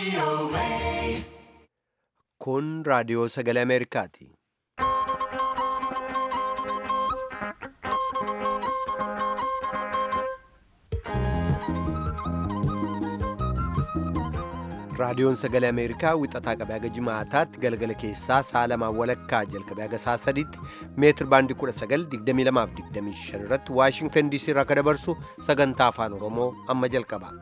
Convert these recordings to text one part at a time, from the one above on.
Kun raadiyoo sagalee Ameerikaati. Raadiyoon sagalee Ameerikaa wixataa qabee haga jimaataatti galgala keessaa sa'a lamaan walakkaa jalqabee haga sa'a sadiitti meetir baandii 1922 irratti Waashingtan DC irraa akka dabarsu sagantaa afaan Oromoo amma jalqaba.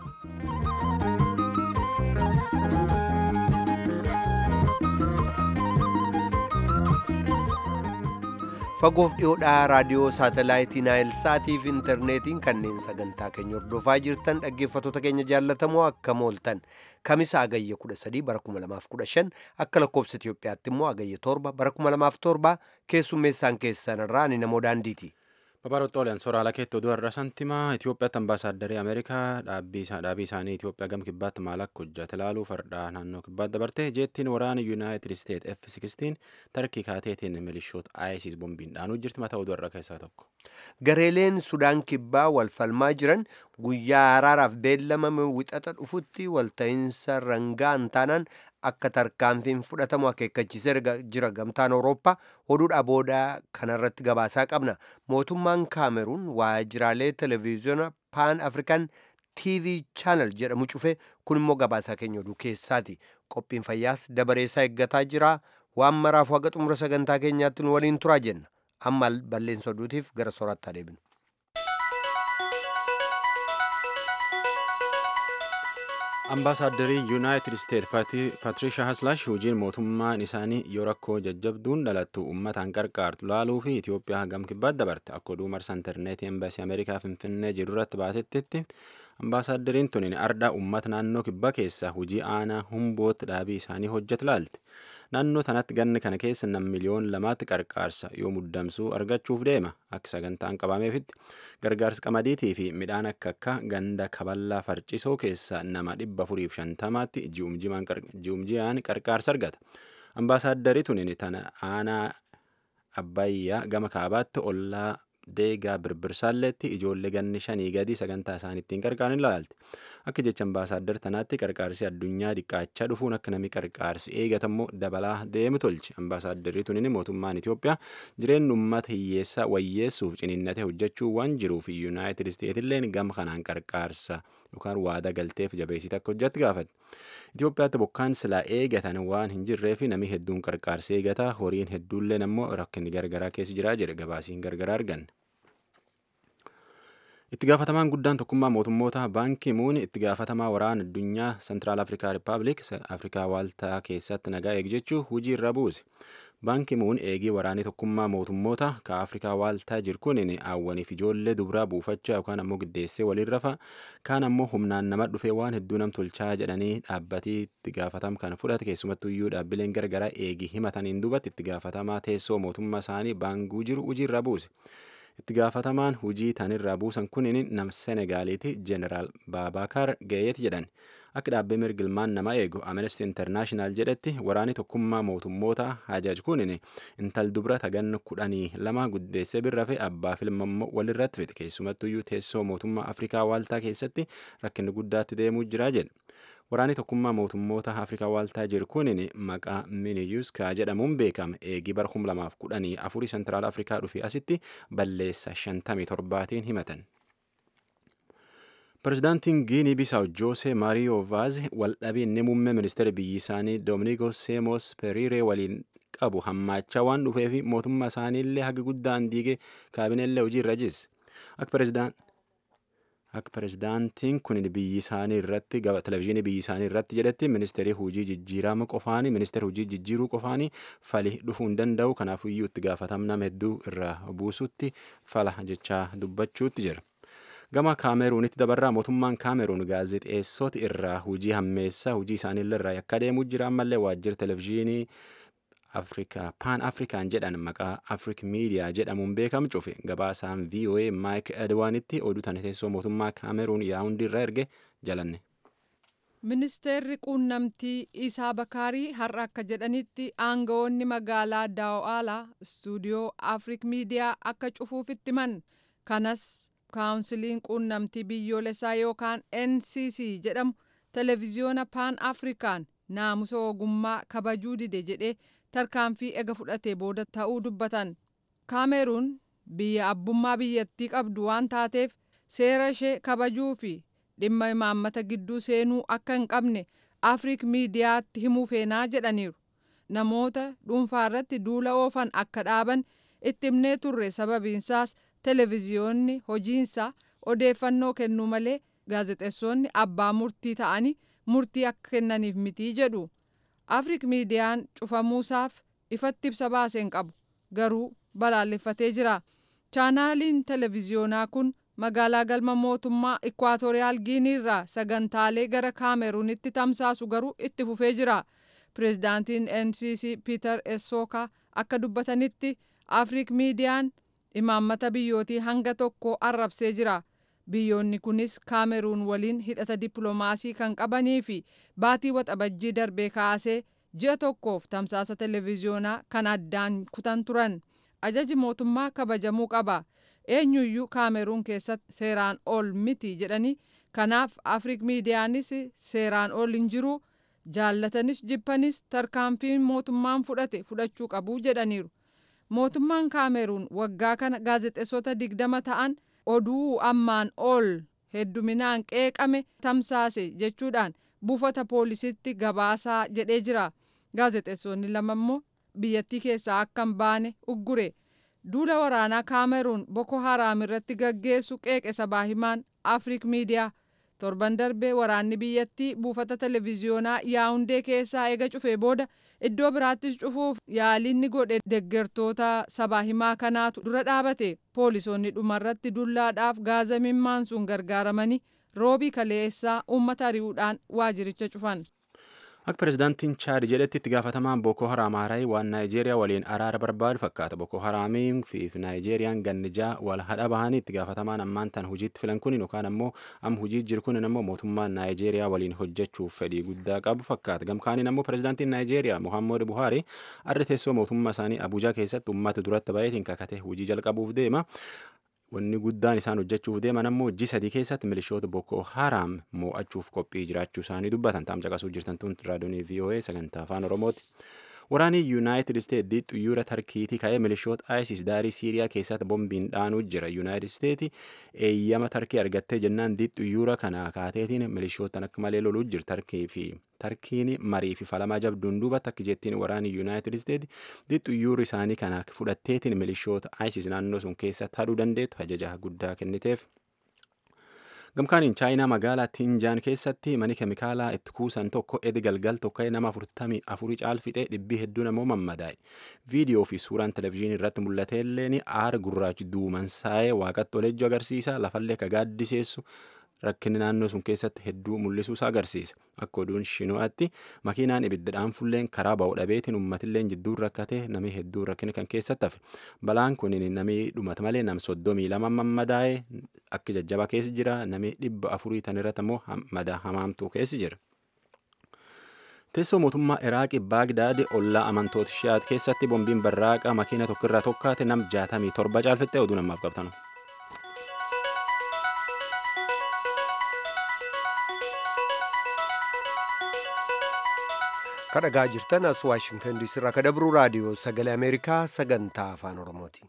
fagoof dhiyoodhaa raadiyoo saatalaayitii naayil saatiif intarneetiin kanneen sagantaa keenya hordofaa jirtan dhaggeeffattoota keenya jaallatamoo akkam ooltan kamisa agayya 13 bara 2015 akka lakkoobsa Itiyoophiyaatti immoo agayya 7 bara 2007 keessummeessaan keessan irraa ani namoo daandiiti. Babaroottooliyan sooraalaa keetti oduu har'a santimaa Itoophiyaatti ambaasaadarrii Ameerikaa dhaabbii isaanii Itoophiyaa gam kibbaatti maal akka hojjate ilaaluu fardaa naannoo kibbaatti dabarte jeettiin waraana Yuunaayitid Isteet F-16 tarkii kaateetiin milishoota ISIS bombiin dhaanuu jirti mataa oduu har'a keessaa tokko. Gareeleen Sudaan kibbaa wal falmaa jiran guyyaa araaraaf beellamame wixata dhufutti walta'iinsa rangaa taanaan akka tarkaanfiin fudhatamu akeekkachiisee jira gamtaan awurooppaa oduudhaa booda kanarratti gabaasaa qabna mootummaan kaameruun waajjiraalee televiziyoona paan afrikaan tv chaanal jedhamu cufe kun immoo gabaasaa keenya oduu keessaati qophiin fayyaas dabareessaa eeggataa jira waan maraaf haga xumura sagantaa keenyaatti nu waliin turaa jenna amma balleessa oduutiif gara sooraatti adeemnu. Ambaasaaddarii Yuunaayitid Isteet Patriishaa Haslaash hojiin mootummaan isaanii yoo rakkoo jajjabduun dhalattu uummataan qarqaartu laaluu fi Itoophiyaa gam kibbaatti dabarte akka oduu marsa intarneetii embaasii Ameerikaa Finfinnee jiru irratti baatettetti ambaasaadariin tuniin ardaa uummata naannoo kibbaa keessaa hojii aanaa humbootti dhaabii isaanii hojjetu laalte. Naannoo tanatti ganni kana keessa nam miliyoon lamaatti qarqaarsa yoo muddamsuu argachuuf deema akka sagantaan qabameefitti gargaarsa qamadiitii fi midhaan akka akka ganda kaballaa farcisoo keessa nama dhibba afuriif shantamaatti ji'umjiyaan qarqaarsa argata. Ambaasaaddarii tuniin tana aanaa abbayyaa gama kaabaatti ollaa deegaa birbirsaalleetti ijoollee ganni shanii gadi sagantaa isaan ittiin qarqaaran ilaalte akka jecha ambaasaaddar tanaatti qarqaarsi addunyaa dhiqqaachaa dhufuun akka namni qarqaarsi eegatammoo dabalaa deemu tolche ambaasaadarrii tuniin mootummaan Itoophiyaa jireenya uummata hiyyeessaa wayyeessuuf ciniinnatee hojjechuu waan jiruuf yuunaayitid isteetilleen gama kanaan qarqaarsa yookaan waada galteef jabeessite akka hojjetti gaafate. Itoophiyaatti bokkaan silaa eegatan waan hin jirree fi namni hedduun qarqaarsa eegata horiin hedduulleen ammoo rakkinni gargaraa keessa jiraa jedhe gabaasiin gargaraa arganne. Itti gaafatamaan guddaan tokkummaa mootummoota baankii muun itti gaafatamaa waraana addunyaa Sentiraal Afrikaa Rippaabilik Afrikaa Waaltaa keessatti nagaa eegjechuu hujii irra buuse. Baankii muun eegii waraanii tokkummaa mootummoota ka Afrikaa Waaltaa jiru kun aawwaniif ijoollee dubaraa buufachaa yookaan ammoo giddeessee waliin rafa kaan ammoo humnaan nama dhufee waan hedduu nam tolchaa jedhanii dhaabbatii itti gaafatam kan fudhate keessumattuu iyyuu dhaabbileen gargaraa eegii himataniin duubatti itti gaafatamaa teessoo mootummaa isaanii baanguu jiru hujii irra buuse. itti gaafatamaan hujii tanirraa buusan kunin nam senegaaliiti jeneraal baabakar gayeeti jedhan akka dhaabbee mirgilmaan nama eegu amnesty internaashinaal jedhetti waraani tokkummaa mootummoota hajaj kunin intal dubra taganna kudhanii lama guddeessee birrafe abbaa filmammoo walirratti fide keessumattuyyuu teessoo mootummaa afrikaa waaltaa keessatti rakkinni guddaatti deemuu jira jedhe waraani tokkummaa mootummoota afrikaa waaltaa jiru kunin maqaa miniyuuskaa jedhamuun beekama eegii bara 2014 sentiraal afrikaa dhufee asitti balleessa 57tiin himatan. Pireezidaantiin Giinii Bisaawoo Joosee Maariyoo Vaaz waldhabee inni muummee ministeera biyyi isaanii Doominiko Seemos Periiree waliin qabu hammaachaa waan dhufeef mootummaa isaaniillee haga guddaan diigee kaabineellee hojii irra jisse. Akka pireezidaantii akka pireezidaantiin kun biyyi isaanii irratti televezyiinii biyyi isaanii irratti jedhetti ministeerii hojii jijjiirama qofaanii ministeera hojii jijjiiruu qofaanii fali dhufuu hin danda'u kanaafiyyuu itti gaafatamna hedduu irraa buusutti fala jechaa dubbachuutti jira. Gama kaameruunitti dabarraa mootummaan kaameruun gaazexeessota irraa hojii hammeessaa hojii isaaniillee irraa yakka deemuu jira ammallee waajjira televezyiinii afrikaa paan afrikaan jedhan maqaa afrik miidiyaa jedhamuun beekamu cufe gabaasaan voa maayik edwaanitti oduu tana teessoo mootummaa kaameruun yaawundi irra erge jalanne. ministeerri quunnamtii isaa bakaarii har'a akka jedhanitti aangawoonni magaalaa daawa'aalaa istuudiyoo afrik miidiyaa akka cufuufitti man kanas kaawunsiliin quunnamtii biyyoolessaa yookaan ncc jedhamu televiziyoona paan afrikaan naamusa ogummaa kabajuu dide jedhee tarkaanfii ega fudhatee booda ta'uu dubbatan kaameruun biyya abbummaa biyyattii qabdu waan taateef seera ishee kabajuu fi dhimma imaammata gidduu seenuu akka hin qabne afriik miidiyaatti himuu feenaa jedhaniiru namoota dhuunfaa irratti duula oofan akka dhaaban itti himnee turre sababiinsaas televiziyoonni hojiinsaa odeeffannoo kennuu malee gaazexeessonni abbaa murtii ta'anii murtii akka kennaniif mitii jedhu afriik miidiyaan cufamuusaaf ifatti ibsa baaseen qabu garuu balaaleffatee jira chaanaaliin televiziyoonaa kun magaalaa galma mootummaa ikwaatooriyaal giinii irraa sagantaalee gara kaameruunitti tamsaasu garuu itti fufee jira pireezidaantiin ncc piiter essookaa akka dubbatanitti afriik miidiyaan imaammata biyyootii hanga tokko arrabsee jira biyyoonni kunis kaameruun waliin hidhata dippiloomaasii kan qabanii fi baatii waxabajjii darbee kaasee ji'a tokkoof tamsaasa televiziyoonaa kan addaan kutan turan ajaji mootummaa kabajamuu qaba eenyuyyuu kaameruun keessatti seeraan ol miti jedhanii kanaaf afriik miidiyaanis seeraan ol hin jiru jaallatanis jibbanis tarkaanfiin mootummaan fudhate fudhachuu qabu jedhaniiru mootummaan kaameruun waggaa kana gaazexeessota digdama ta'an oduu ammaan ol hedduminaan qeeqame tamsaase jechuudhaan buufata poolisitti gabaasaa jedhee jira gaazexeessonni lama immoo biyyattii keessaa akka hin baane uggure duula waraanaa kaameruun boko haraam irratti gaggeessu qeeqe sabaa himaan afriik miidiyaa torban darbee waraanni biyyattii buufata televiziyoonaa yaawundee keessaa eega cufee booda iddoo biraattis cufuuf yaalinni godhe deggertoota sabaa himaa kanaatu dura dhaabate poolisoonni dhumarratti dullaadhaaf gaaza mimmaansuun gargaaramanii roobii kaleessaa uummata ari'uudhaan waajiricha cufan. Akka pirezidaantiin Chaad jedhetti itti gaafatamaan Boko Haram haaraa waan Naayijeeriyaa waliin araara barbaadu fakkaata. Boko Haramiin fi Naayijeeriyaan gannijaa wal hadha bahanii itti gaafatamaan ammaan tan hojiitti filan kun yookaan ammoo am hojii jiru kun ammoo mootummaan Naayijeeriyaa waliin hojjechuuf fedhii guddaa qabu fakkaata. Gamkaaniin ammoo pirezidaantiin Naayijeeriyaa Muhammadu Buhaari arri teessoo mootummaa isaanii Abuujaa keessatti uummata duratti baay'eetiin kakatee hojii jalqabuuf deema. wanni guddaan isaan hojjechuuf deeman ammoo ji sadii keessatti milishoota Boko Haram mo'achuuf qophii jiraachuu isaanii dubbatan taam caqasuu jirtan tun raadiyoonii VOA sagantaa afaan Oromooti. Waraanii Yuunaayitid Isteetsi xuyyoora tarkiitii ka'ee milishoota ISIS daarii Siiriyaa keessatti bombiin dhaanuu jira. Yuunaayitid Isteetsi eeyyama tarkii argattee jennaan xuyyoora kana kaateetiin milishootaan akka malee loluu jira. Tarkii fi tarkiin marii fi falamaa jabduun duubatti akka jettiin waraanii Yuunaayitid Isteetsi xuyyoora isaanii kana fudhatteetiin milishoota ISIS naannoo sun keessatti haduu dandeettu ajaja guddaa kenniteef. gamkaaniin chaayinaa magaalaa tiinjaan keessatti mani keemikaalaa itti kuusan tokko edi galgal tokko nama afurtamii afurii caalfixee dhibbii hedduu namoo mammadaa'e viidiyoo fi suuraan televezyiinii irratti mul'ate illeen aara gurraachi duumansaa'ee waaqatti olejjuu agarsiisa lafallee ka gaaddiseessu rakkinni naannoo sun keessatti hedduu mul'isuusaa agarsiisa akka oduun shinu'aatti makiinaan ibiddaan fulleen karaa ba'u dhabeetiin uummatilleen jidduun rakkate namni hedduun rakkina kan keessatti hafe balaan kun namni dhumate malee nam soddomii lama mammadaa'e akka jajjaba keessa jira namni dhibba afurii tan irratti ammoo madaa hamaamtuu keessa jira. Teessoo mootummaa Iraaqii Baagdaad ollaa amantoota Shiyaat keessatti bombiin barraaqa makiina tokkorraa tokkaate nam jaatamii torba caalfattee oduu namaaf qabtanu. kadhagaa jirtan as waashingtan diisii irraa kadabruu raadiyoo sagalee ameerikaa sagantaa afaan oromooti.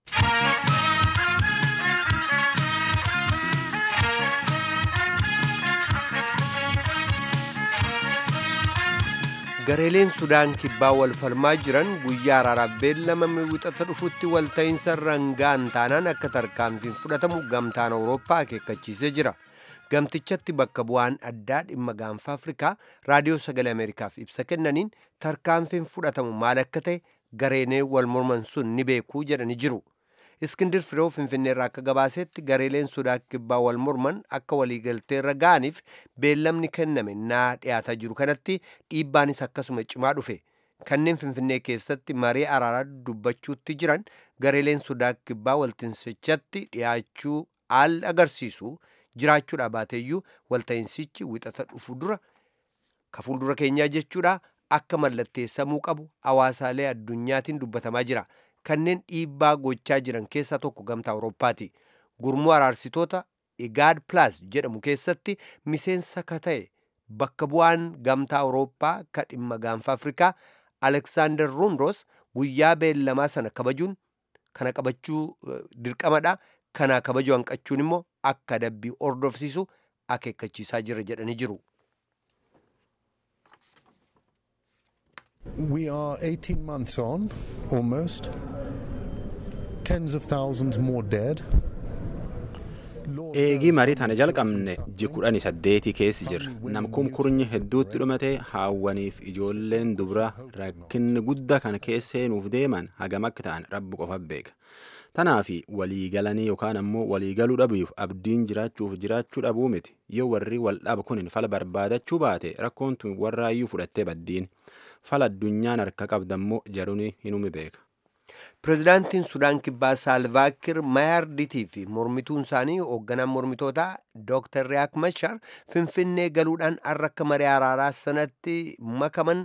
gareeleen sudaan kibbaa wal falmaa jiran guyyaa araaraaf beellamame wixata dhufutti walta'iinsa rangaan taanaan akka tarkaanfiin fudhatamu gamtaan awurooppaa akeekkachiisee jira. gamtichatti bakka bu'aan addaa dhimma gaanfa afrikaa raadiyoo sagalee ameerikaaf ibsa kennaniin tarkaanfiin fudhatamu maal akka ta'e gareenee wal morman sun ni beekuu jedhani jiru iskindir firoo finfinneerraa akka gabaasetti gareeleen sudaan kibbaa wal morman akka waliigalteerra ga'aniif beellamni kenname naa dhiyaataa jiru kanatti dhiibbaanis akkasuma cimaa dhufe kanneen finfinnee keessatti marii araaraa dubbachuutti jiran gareeleen sudaan kibbaa waltinsichatti dhiyaachuu al agarsiisu jiraachuudha baateeyyuu walta'insichi wixata dhufu dura ka fuuldura keenyaa jechuudha akka mallatteessamuu qabu hawaasaalee addunyaatiin dubbatamaa jira kanneen dhiibbaa gochaa jiran keessaa tokko gamtaa awurooppaati gurmuu araarsitoota igaad plus jedhamu keessatti miseensa ka ta'e bakka bu'aan gamtaa awurooppaa ka dhimma gaanfa afrikaa aleksaandar rundos guyyaa beellamaa sana kabajuun kana qabachuu dirqamadha kana kabajuu hanqachuun immoo akka dabbii ordofsiisu akeekkachiisaa jira jedhanii jiru. We are 18 months on, almost. Tens of thousands more dead. eegii marii tana jalqabne ji kudhanii saddeetii keessi jirra namkum kurnyi hedduutti dhumate haawwaniif ijoolleen dubra rakkinni guddaa kana keessee nuuf deeman hagam akka ta'an rabbi qofa beeka tanaafi waliigalanii yookaan ammoo waliigaluu dhabuuf abdiin jiraachuuf jiraachuu dhabuu miti yoo warri wal dhaba kun fala barbaadachuu baate rakkoon tun warraayyuu fudhattee baddiin fala addunyaan harka qabdammoo jaruni hinumi beeka. pirezidaantiin sudaan kibbaa saalvaakir mayaarditii fi mormituun isaanii hoogganaan mormitootaa dooktar riyaak machar finfinnee galuudhaan har'a akka marii araaraa sanatti makaman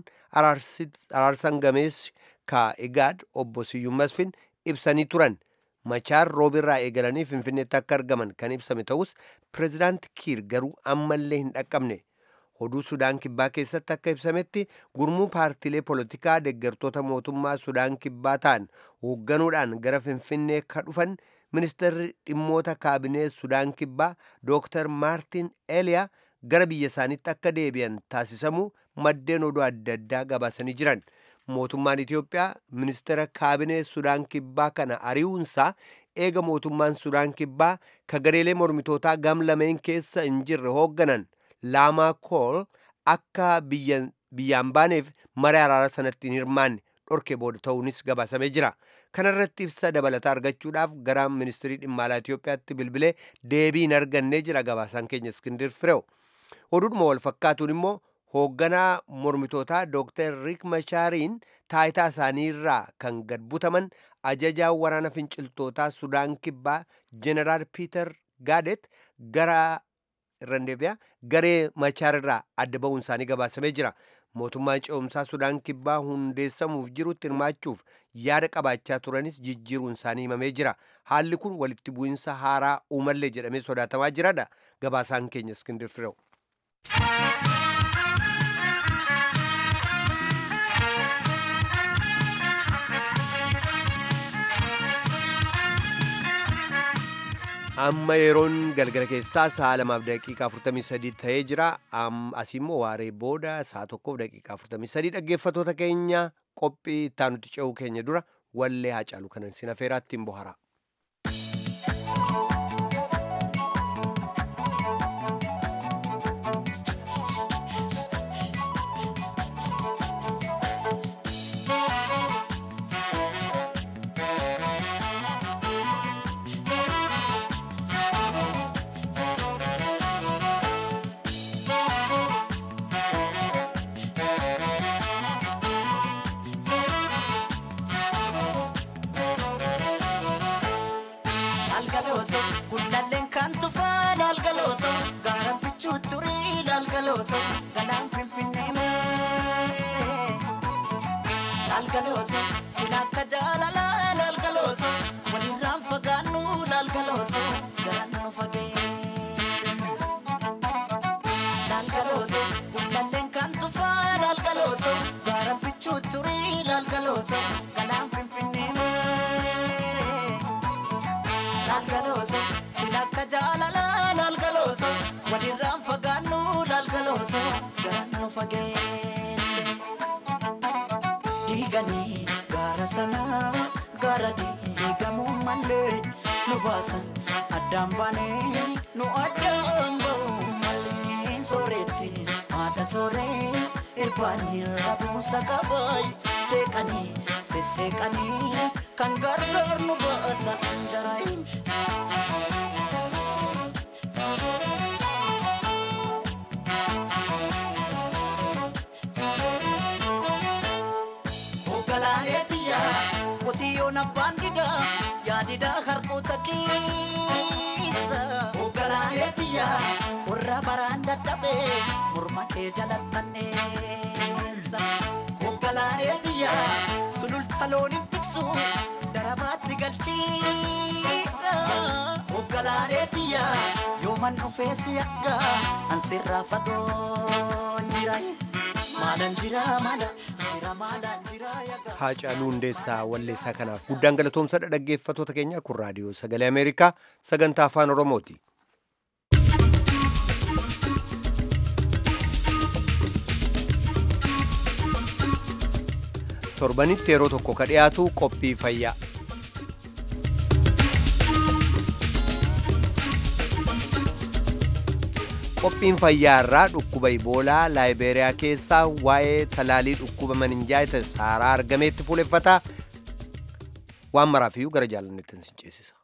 araarsan gameessi ka igaad obbo siyyuu masfin ibsanii turan machaar roobirraa eegalanii finfinneetti akka argaman kan ibsame ta'us pirezidaanti kiir garuu ammallee hin dhaqqabne oduu sudaan kibbaa keessatti akka ibsametti gurmuu paartiilee poolitikaa deeggartoota mootummaa sudaan kibbaa ta'an hoogganuudhaan gara finfinnee ka dhufan ministeerri dhimmoota kaabinee sudaan kibbaa dooktar maartin eliyaa gara biyya isaaniitti akka deebi'an taasisamuu maddeen oduu adda addaa gabaasanii jiran mootummaan itiyoophiyaa ministeera kaabinee sudaan kibbaa kana ari'uunsaa eega mootummaan sudaan kibbaa ka gareelee mormitootaa gam lameen keessa hin jirre hoogganan laamaa kool akka biyyaan baaneef marii araara sanatti hin hirmaanne dhorke booda ta'uunis gabaasamee jira kana irratti ibsa dabalataa argachuudhaaf gara ministirii dhimma alaa Itiyoophiyaatti bilbilee deebii hin argannee jira gabaasaan keenya iskindir fireew oduudhuma wal fakkaatuun immoo hoogganaa mormitootaa dooktar riik machaariin taayitaa isaanii irraa kan gad butaman ajajaa waraana finciltootaa sudaan kibbaa jeneraal piiter gaadet gara irrandeebiyaa garee machaar irraa adda ba'uun isaanii gabaasamee jira mootummaan ce'umsaa sudaan kibbaa hundeessamuuf jirutti hirmaachuuf yaada qabaachaa turanis jijjiiruun isaanii himamee jira haalli kun walitti bu'insa haaraa uumallee jedhamee sodaatamaa jiradha gabaasaan keenya iskindir fireew. amma yeroon galgala keessaa sa'a lamaaf daqiiqaa 43 ta'ee jira asii immoo waaree booda sa'a tokkoof daqiiqaa 43 dhaggeeffatoota keenya qophii ittaanutti ce'uu keenya dura wallee haacaalu kanan sin afeeraattiin bohara. Diiganii gaara sanaa gaara diigamuu malee nu baasan addaan baanee nu addaan ba'u malee sooretti haadha sooree irbaanii rabuusa qabaay seeqanii sesseeqanii kan gargaar nu baata anjaraayin. Qotiyyoon abbaan gidaa yaadidaa harkoota keessa. Hogganaalee tiyyaa qorra baraan dadhabee morma kee jalattanneessa. Hogganaalee tiyyaa sululta looniin tiksu darabaatti galchiidha. Hogganaalee tiyyaa yoo yooman dhufee si akka ansirraa fagoon jira maalan jira maala jira maalan jira yaga. Haacaaluu Hundeessaa Walleessaa kanaaf guddaan galatoomsadha dhaggeeffatoota keenya kun raadiyoo sagalee Ameerikaa sagantaa afaan Oromooti. Torbanitti yeroo tokko ka dhiyaatu qophii fayyaa. Qophiin fayyaa irraa dhukkuba Iboolaa Laayibeeriyaa keessaa waa'ee talaalii dhukkuba maninjaayitis haaraa argameetti fuuleffata. Waan maraafiyyuu gara jaalannetti sin ceesisa.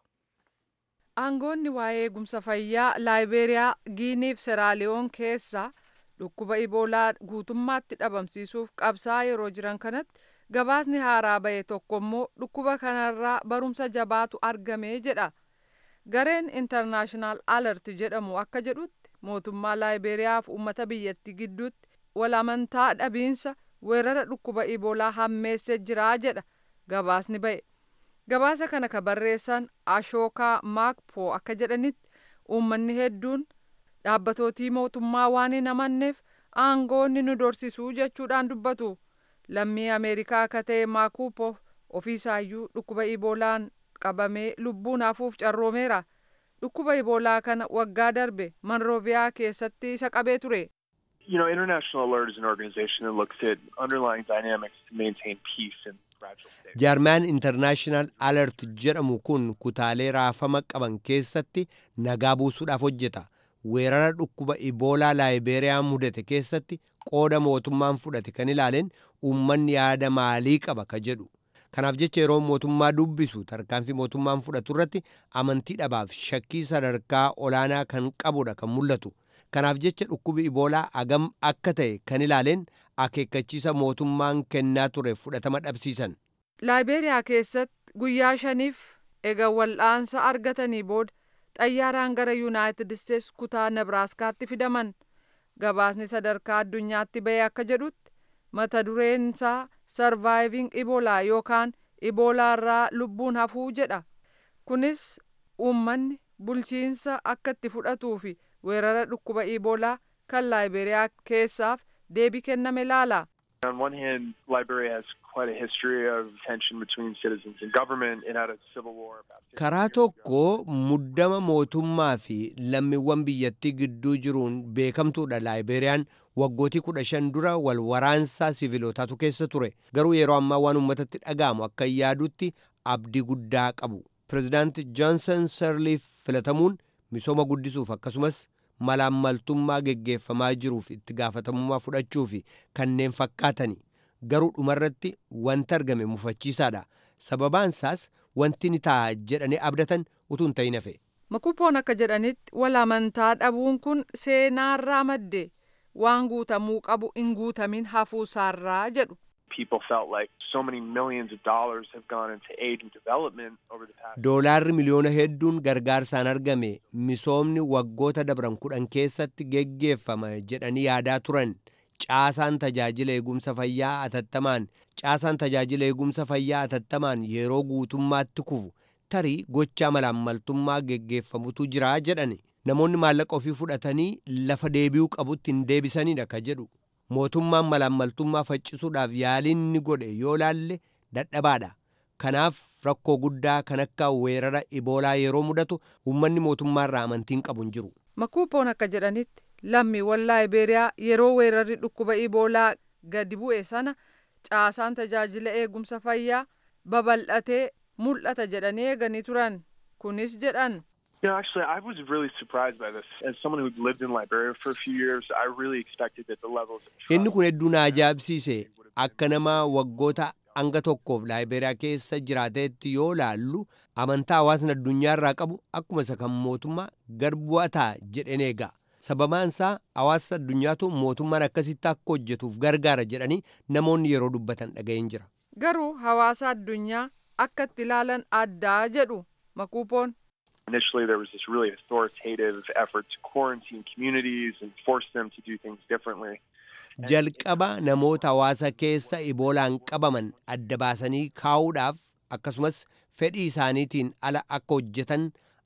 Aangoonni waa'ee eegumsa fayyaa Laayibeeriyaa, Giinii fi Seraaliyoon keessa dhukkuba Iboolaa guutummaatti dhabamsiisuuf qabsaa yeroo jiran kanatti gabaasni haaraa bahe tokko immoo dhukkuba kanarraa barumsa jabaatu argamee jedha. Gareen International Alert jedhamu akka jedhutti mootummaa Laayibeeriyaa fi uummata biyyattii gidduutti wal amantaa dhabiinsa weerara dhukkuba Iboolaa hammeessee jira jedha gabaasni bahe. Gabaasa kana ka barreessan Ashookaa Maakpoo akka jedhanitti uummanni hedduun dhaabbatooti mootummaa waan hin amanneef aangoonni nu dorsisuu jechuudhaan dubbatu. Lammii Ameerikaa akka ta'e Maakupo ofiisaayyuu dhukkuba Iboolaan qabamee lubbuun hafuuf carroomeera. Dhukkuba Iboolaa kana waggaa darbe Manrooviyaa keessatti isa qabee ture. You know, International Alert is an organization that looks at underlying dynamics to maintain peace in fragile states. Jaarmaan International Alert jedhamu kun kutaalee raafama qaban keessatti nagaa buusuudhaaf hojjeta. Weerara dhukkuba Iboolaa Laayibeeriyaa mudate keessatti qooda mootummaan fudhate kan ilaaleen uummanni yaada maalii qaba ka jedhu. Kanaaf jecha yeroo mootummaa dubbisu tarkaanfii mootummaan fudhatu irratti amantii dhabaaf shakkii sadarkaa olaanaa kan qabudha kan mul'atu. Kanaaf jecha dhukkubi Iboolaa agam akka ta'e kan ilaaleen akeekkachiisa mootummaan kennaa ture fudhatama dhabsiisan. Laayibeeriyaa keessatti guyyaa shaniif ega wal'aansa argatanii booda xayyaaraan gara Yuunaayitid Isteets kutaa Nebraaskaatti fidaman. Gabaasni sadarkaa addunyaatti bahee akka jedhutti mata dureen isaa sarvaayiving iboolaa yookaan iboolaa irraa lubbuun hafuu jedha. Kunis uummanni bulchiinsa akka itti fudhatuu fi weerara dhukkuba iboolaa kan Laayibeeriyaa keessaaf deebii kenname laala. On one hand, Liberia has quite a history of tension between citizens and government. It had a civil war about 50 Karaa years ago. tokko muddama mootummaa fi lammiiwwan biyyattii gidduu jiruun beekamtuudha Laayibeeriyaan waggootii kudha shan dura wal waraansaa siviilotaatu keessa ture. Garuu yeroo ammaa waan uummatatti dhaga'amu akka yaadutti abdii guddaa qabu. Pireezidaanti Joonsan Sirliif filatamuun misooma guddisuuf akkasumas malaammaltummaa geggeeffamaa jiruuf itti gaafatamummaa fudhachuu fi kanneen fakkaatani. Garuu dhumarratti wanti argame mufachiisaadha. Sababaan isaas wanti ni ta'a jedhanii abdatan utuu hin ta'in hafe. Makupoon akka jedhanitti wal amantaa dhabuun kun seenaarraa madde waan guutamuu qabu hin guutamin hafuusaarraa jedhu. People felt like so many millions of dollars have gone into aid and development over the past. Doolaarri miliyoona hedduun gargaarsaan argame misoomni waggoota dabran kudhan keessatti geggeeffama jedhanii yaadaa turan. Caasaan tajaajila eegumsa fayyaa atattamaan caasaan tajaajila eegumsa fayyaa atattamaan yeroo guutummaatti kufu tarii gochaa malaammaltummaa geggeeffamutu jira jedhani. Namoonni maallaqa ofii fudhatanii lafa deebi'uu qabutti hin deebisanidha ka jedhu. Mootummaan malaammaltummaa faccisuudhaaf yaaliin ni godhe yoo laalle dadhabaadha. Kanaaf rakkoo guddaa kan akka weerara iboolaa yeroo mudatu uummanni mootummaarraa amantiin qabu hin jiru. Makuupoon akka jedhanitti lammiiwwan Laayibeeriyaa yeroo weerarri dhukkuba iboolaa gadi bu'e sana caasaan tajaajila eegumsa fayyaa babal'atee mul'ata jedhanii eeganii turan. Kunis jedhan. You know, actually, I was really surprised by this. As someone who'd lived in Liberia for a few years, I really expected that the levels of trust. Inni kun hedduu na ajaa'ibsiise akka nama waggoota hanga tokkoof Laayibeeriyaa keessa jiraateetti yoo laallu amantaa hawaasni addunyaarraa qabu akkuma isa kan mootummaa gad bu'ataa jedheen eega. Sababaan isaa hawaasa addunyaatu mootummaan akkasitti akka hojjetuuf gargaara jedhanii namoonni yeroo dubbatan dhaga'een jira. Garuu hawaasa addunyaa akka itti ilaalan addaa jedhu makuupoon. Initially, there was this really authoritative effort to quarantine communities and force them to do things differently. Jalqaba namoota hawaasa keessa iboolaan qabaman adda baasanii kaa'uudhaaf akkasumas fedhii isaaniitiin ala akka hojjetan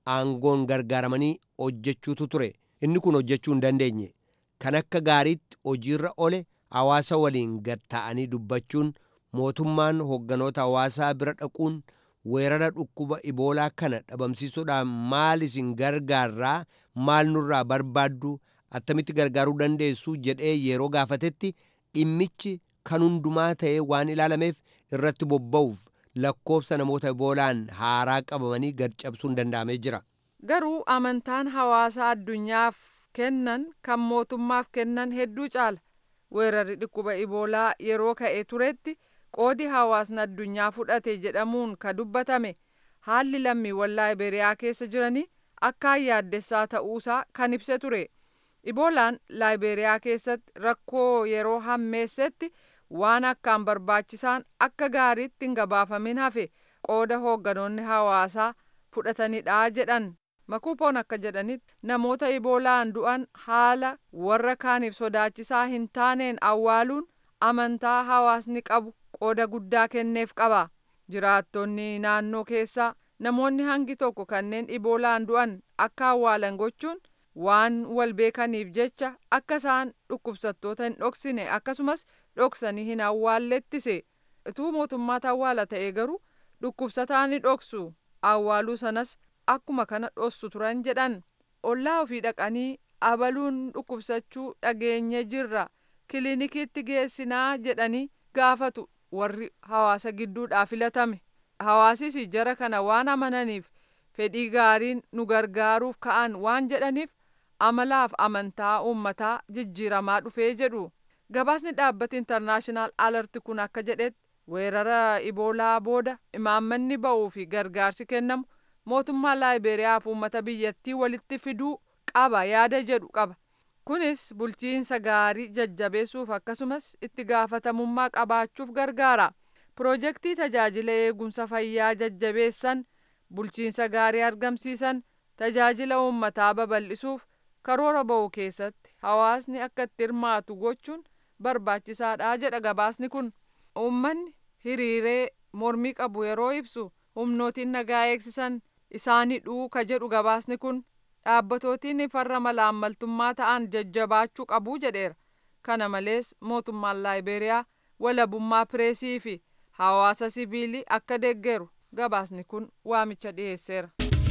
aangoon gargaaramanii hojjechuutu ture inni kun hojjechuu hin dandeenye kan akka gaariitti hojiirra ole hawaasa waliin gad ta'anii dubbachuun mootummaan hoogganoota hawaasaa bira dhaquun weerara dhukkuba iboolaa kana dhabamsiisuudhaan maal isin gargaarraa maal nurraa barbaaddu attamitti gargaaruu dandeessu jedhee yeroo gaafatetti dhimmichi kan hundumaa ta'ee waan ilaalameef irratti bobba'uuf lakkoofsa namoota iboolaan haaraa qabamanii gad cabsuun danda'amee jira. Garuu amantaan hawaasaa addunyaaf kennan kan mootummaaf kennan hedduu caala. Weerarri dhukkuba iboolaa yeroo ka'e turetti qoodi hawaasni addunyaa fudhate jedhamuun ka dubbatame haalli lammiiwwan laayiberiyaa keessa jiranii akkaan yaaddessaa ta'uusaa kan ibse ture. Iboolaan laayiberiyaa keessatti rakkoo yeroo hammeessetti waan akkaan barbaachisaan akka gaariitti hin gabaafamin hafe qooda hoogganoonni hawaasaa fudhatanidha jedhan. Makuupoon akka jedhanitti namoota iboolaan du'an haala warra kaaniif sodaachisaa hin taaneen awwaaluun amantaa hawaasni qabu qooda guddaa kenneef qaba. Jiraattonni naannoo keessaa namoonni hangi tokko kanneen iboolaan du'an akka awwaalan gochuun waan wal beekaniif jecha akka isaan dhukkubsattoota hin dhoksine akkasumas dhoksanii hin awwaallettise. Ituu mootummaatu awwaala ta'e garuu dhukkubsataa ni dhoksu awwaaluu sanas akkuma kana dhossu turan jedhan ollaa ofii dhaqanii abaluun dhukkubsachuu dhageenye jirra kiliinikiitti geessinaa jedhanii gaafatu warri hawaasa gidduudhaa filatame hawaasis jara kana waan amananiif fedhii gaariin nu gargaaruuf ka'an waan jedhaniif amalaaf amantaa uummataa jijjiiramaa dhufee jedhu gabaasni dhaabbati intarnaashinaal alarti kun akka jedhetti weerara iboolaa booda imaammanni ba'uu fi gargaarsi kennamu mootummaa laayiberiyaaf uummata biyyattii walitti fiduu qaba yaada jedhu qaba kunis bulchiinsa gaarii jajjabeessuuf akkasumas itti gaafatamummaa qabaachuuf gargaara piroojeektii tajaajila eegumsa fayyaa jajjabeessan bulchiinsa gaarii argamsiisan tajaajila uummataa babal'isuuf karoora ba'u keessatti hawaasni akka itti hirmaatu gochuun barbaachisaadha jedha gabaasni kun uummanni hiriiree mormii qabu yeroo ibsu humnootiin nagaa eegsisan isaanii dhuuka jedhu gabaasni kun dhaabbatootiin farra malaammaltummaa ta'an jajjabaachuu qabu jedheera kana malees mootummaan laayiberiyaa walabummaa pireesii fi hawaasa siviilii akka deeggeru gabaasni kun waamicha dhiyeesseera.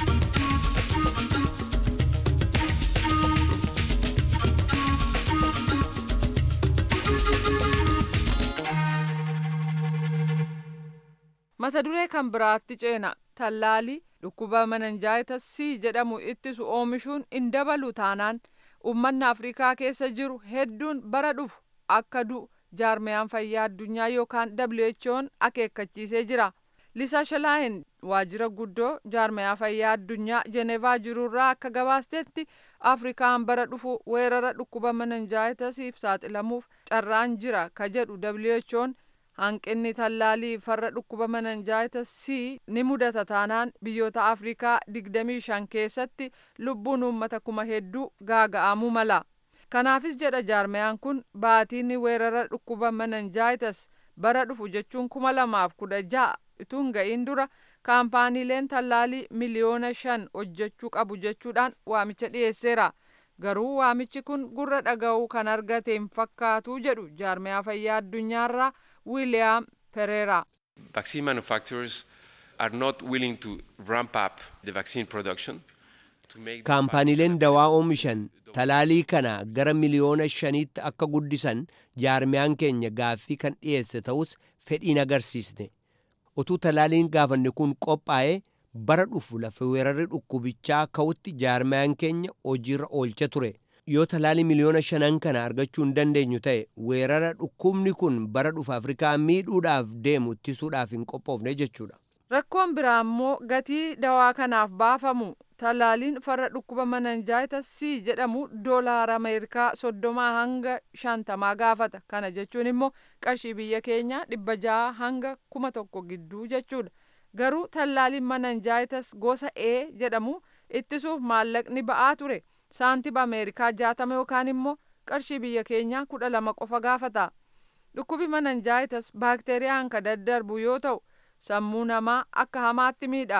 mata duree kan biraatti ceena tallaalii dhukkuba mananjaayitas c jedhamu ittisu oomishuun hin dabalu taanaan uummanni afrikaa keessa jiru hedduun bara dhufu akka du'u jaarmiyaan fayyaa addunyaa yookaan who'n akeekkachiisee jira lisaa shalaayin waajjira guddoo jaarmiyaa fayyaa addunyaa jenevaa jirurraa akka gabaastetti afrikaan bara dhufu weerara dhukkuba mananjaayitasiif saaxilamuuf carraan jira ka jedhu who'n hanqinni tallaalii farra dhukkuba mananjaayitas c ni mudata taanaan biyyoota afrikaa 25 keessatti lubbuun uummata kuma hedduu gaaga'amuu mala kanaafis jedha jaarmiyaan kun baatiin weerara dhukkuba mananjaayitas bara dhufu jechuun kuma lamaaf kudha ja'a ituun ga'iin dura kaampaaniileen tallaalii miliyoona shan hojjechuu qabu jechuudhaan waamicha dhiyeesseera garuu waamichi kun gurra dhaga'uu kan argate hin fakkaatu jedhu jaarmiyaa fayyaa addunyaarraa William Pereira. Vaccine manufacturers are not willing to ramp up the vaccine production. Kaampaaniileen dawaa oomishan talaalii kana gara miliyoona shaniitti akka guddisan jaarmiyaan keenya gaaffii kan dhiyeesse ta'us fedhiin agarsiisne. Utuu talaaliin gaafanne kun qophaa'ee bara dhufu lafa weerarri dhukkubichaa ka'utti jaarmiyaan keenya hojiirra oolcha ture. yoo talaalii miliyoona shanan kana argachuu hin dandeenyu ta'e weerara dhukkubni kun bara dhufu afrikaa miidhuudhaaf deemu ittisuudhaaf hin qophoofne jechuudha. Rakkoon biraa immoo gatii dawaa kanaaf baafamu talaaliin farra dhukkuba mananjaayitas C jedhamu doolaara Ameerikaa soddomaa hanga shantamaa gaafata. Kana jechuun immoo qarshii biyya keenyaa dhibba jaha hanga kuma tokko gidduu jechuudha. Garuu tallaaliin mananjaayitas gosa A jedhamu ittisuuf maallaqni ba'aa ture. saantiba ameerikaa jaatama yookaan immoo qarshii biyya keenyaa kudha lama qofa gaafata dhukkubi mananjaayitas baakteeriyaan ka daddarbu yoo ta'u sammuu namaa akka hamaatti miidha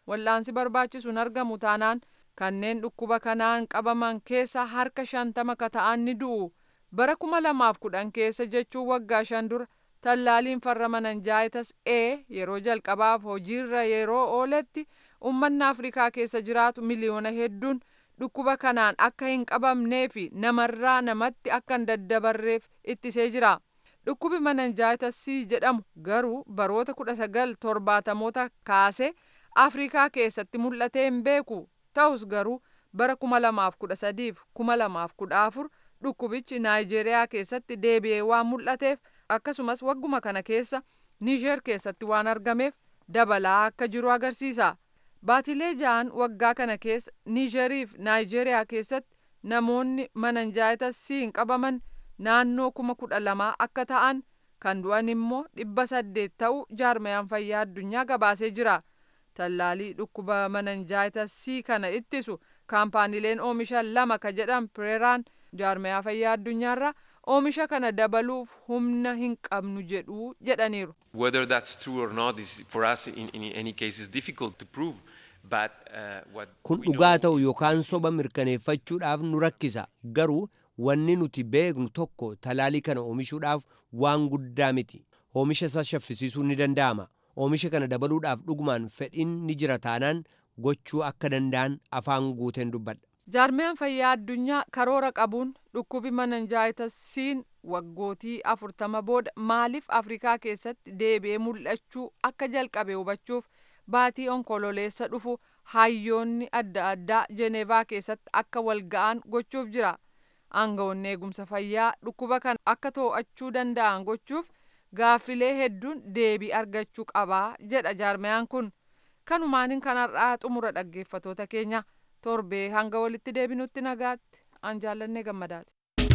wal'aansi barbaachisuun argamu taanaan kanneen dhukkuba kanaan qabaman keessa harka shantama ka ta'an ni du'u bara kuma lamaaf kudhan keessa jechuun waggaa shan dura tallaaliin farra mananjaayitas A yeroo jalqabaaf hojiirra yeroo ooletti ummanni Afrikaa keessa jiraatu miliyoona hedduun dhukkuba kanaan akka hin qabamnee fi namarraa namatti akka hin daddabarreef ittisee jira. Dhukkubi mananjaayitas C jedhamu garuu baroota kudha sagal torbaatamoota kaasee Afrikaa keessatti mul'atee hin beeku. Ta'us garuu bara kuma lamaaf kudha sadiif kuma lamaaf kudha afur dhukkubichi Naayijeeriyaa keessatti deebi'ee waan mul'ateef akkasumas wagguma kana keessa Niijer keessatti waan argameef dabalaa akka jiru agarsiisa. Baatilee ja'an waggaa kana keessa Niijeriif Naayijeeriyaa keessatti namoonni mananjaayitas siin qabaman naannoo kuma kudha lamaa akka ta'an kan du'an immoo dhibba saddeet ta'u jaarmayaan fayyaa addunyaa gabaasee jira. Tallaalii dhukkuba mananjaayitas sii kana ittisu kaampaaniileen oomisha lama ka jedhan pireeraan jaarmayaa fayyaa addunyaarraa oomisha kana dabaluuf humna hin qabnu jedhu jedhaniiru. Whether that's true or not is for us in, in any case is difficult to prove. But, uh, what kun we know dhugaa ta'u yookaan soba mirkaneeffachuudhaaf nu rakkisa garuu wanni nuti beeknu tokko talaalii kana oomishuudhaaf waan guddaa miti oomisha isa shaffisiisuun ni danda'ama oomisha kana dabaluudhaaf dhugumaan fedhiin ni jira taanaan gochuu akka danda'an afaan guuteen dubbadha. Jaarmiyaan fayyaa addunyaa karoora qabuun dhukkubi mananjaayitasiin waggootii afurtama booda maaliif Afrikaa keessatti deebi'ee mul'achuu akka jalqabe hubachuuf baatii onkololeessa dhufu hayyoonni adda addaa Jeneevaa keessatti akka wal ga'an gochuuf jira. Aangawoonni eegumsa fayyaa dhukkuba kana akka to'achuu danda'an gochuuf gaaffilee hedduun deebii argachuu qabaa jedha jaarmiyaan kun. Kanumaaniin kanarraa xumura dhaggeeffatoota keenya torbee hanga walitti deebinutti nagaatti an jaallannee gammadaati.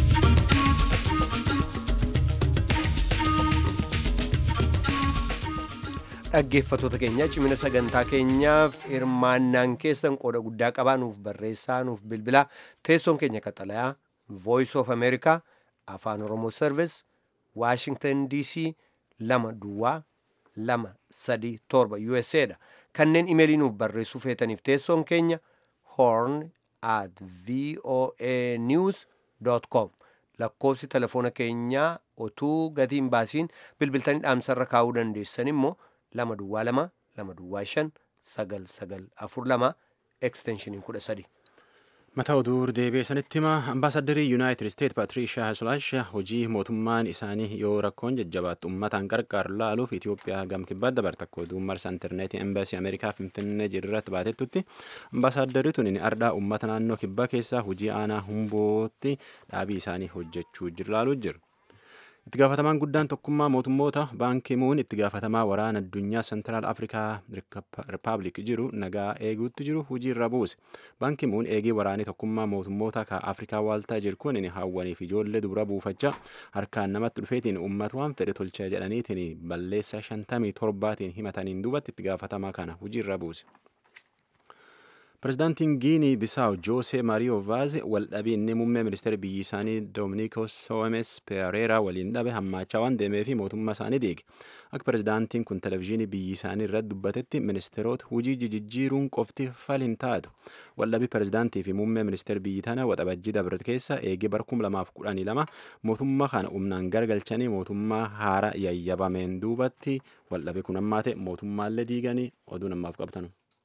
dhaggeeffatoota keenya cimina sagantaa keenyaaf hirmaannaan keessan qooda guddaa qabaa nuuf barreessaa nuuf bilbilaa teessoon keenya qaxalayaa voice of america afaan oromoo service washington dc lama duwwaa lama sadii torba usa dha kanneen imeelii nuuf barreessuu feetaniif teessoon keenya horn at voa news com lakkoofsi telefoona keenyaa otuu gatiin baasiin bilbiltanii dhaamsarra kaa'uu dandeessan immoo lama duwwaa lama lama duwwaa shan sagal sagal afur lama eksteenshiniin kudha sadi. Mata oduu deebi'ee sanitti hima ambaasaddarii yuunaayitid isteet paatiriishaa haslaash hojii mootummaan isaanii yoo rakkoon jajjabaattu uummataan qarqaaru laaluuf Itoophiyaa gam kibbaatti dabarte akka oduu marsa intarneetii embaasii Ameerikaa Finfinnee jedhurratti baatettutti ambaasaddarii tun ardhaa uummata naannoo kibbaa keessaa hojii aanaa humbootti dhaabii isaanii hojjechuu jiru laaluu jiru. itti gaafatamaan guddaan tokkummaa mootummoota baankii muun itti gaafatamaa waraana addunyaa sentiraal afrikaa rippaabilik jiru nagaa eeguutti jiru hojii irra buuse baankii muun eegii waraanii tokkummaa mootummoota ka afrikaa waaltaa jiru kun hawwaniif ijoollee dubra buufachaa harkaan namatti dhufeetiin uummata waan fedhe tolcha jedhaniitiin balleessa shantamii torbaatiin himataniin duubatti itti gaafatamaa kana hojii irra buuse. Pireezidaantiin Giinii Bisaawu Joosee Maariyoo Vaaze waldhabee inni muummee ministeera biyyi isaanii Doominikos Soomes Pereeraa waliin dhabe hammaachaa waan deemee fi mootummaa isaanii diige. Akka pireezidaantiin kun televezyiinii biyyi isaanii irratti dubbatetti ministeerota hojii jijjiiruun qofti fal hin taatu. Waldhabii pireezidaantii fi muummee ministeera biyyi tana waxabajjii dabre keessa eegee bara kuma lamaaf kudhanii lama mootummaa kana humnaan gargalchanii mootummaa haara yayyabameen duubatti waldhabee kun ammaate mootummaallee diiganii oduu namaaf qabtanu.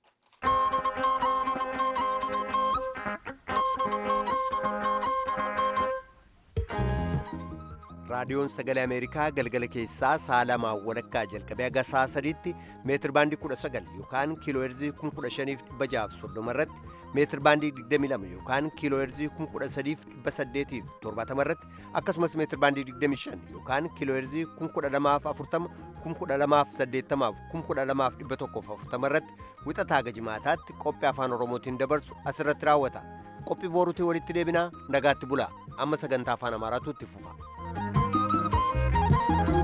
raadiyoon sagalee ameerikaa galgala keessaa sa'a lamaa walakkaa jalqabee haga sa'a sadiitti meetir baandii 19 yookaan kiiloo heerzii 15,630 irratti meetir baandii 22 yookaan kiiloo heerzii 13,870 irratti akkasumas meetir baandii 25 yookaan kiiloo heerzii 1240 1280 1240 irratti wixataa haga jimaataatti qophii afaan oromootiin dabarsu asirratti raawwata qophii booruutiin walitti deebinaa nagaatti bulaa amma sagantaa afaan amaaraatu itti fufa.